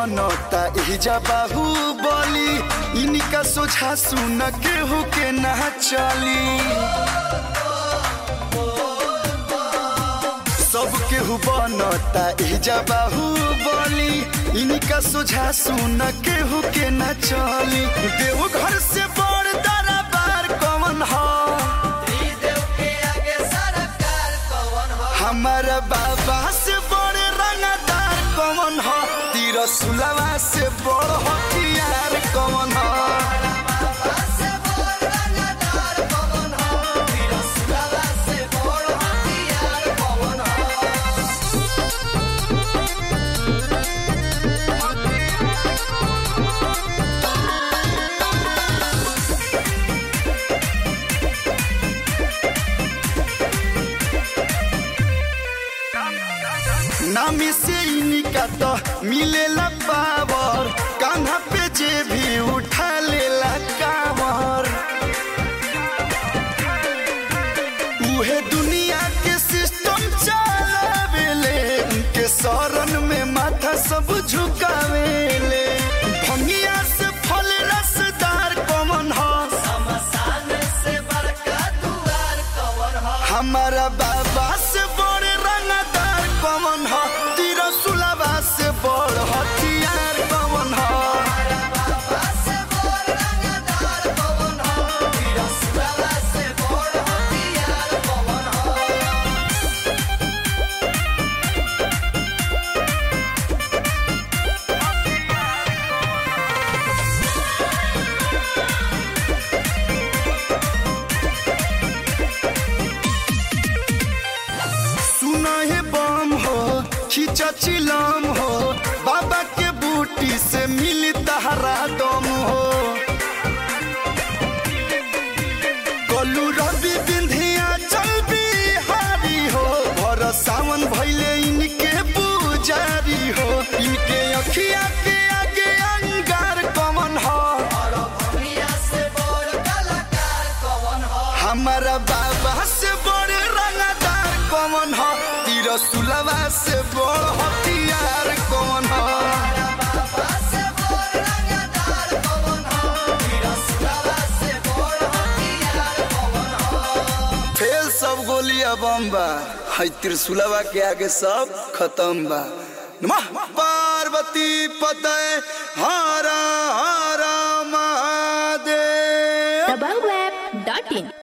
बनता इजा बाहुबली इनका सोझा सुन केहू के ना चली सब केहू बनता इजा बाहुबली इनका सोझा सुन केहू के ना चली देव घर से बड़ दरबार कौन हा हमारा बाबा से बड़े रंगदार कौन हो तीर सुलवा से बड़ हथियार कौन हो नामी से इनका तो मिलेला पावर कान्हा पे जे भी उठा लेला कावर उहे दुनिया के सिस्टम चलावेले उनके शरण में माथा सब झुकावेले भंगिया से फल रसदार कमन हो हमारा बाबा से बड़े रंगदार कमन हो तीर सुलभा से बड़ हथियार कमन हो सुना है बम हो खींचा चिलम हो बाबा के बूटी से मिली तहरा दम हो कलू रवि बिंधिया चल बिहारी हो भर सावन भैले इनके पुजारी हो इनके अखिया के आगे अंगार कमन हो हमारा बाबा से बड़े रंगदार कौन हो तीर सुलवा से बड़ हथियार कौन हो फेल सब गोलिया बम बा है त्रिशूलवा के आगे सब खत्म बा नमः पार्वती पतय हरा हरा महादेव thebumbweb.in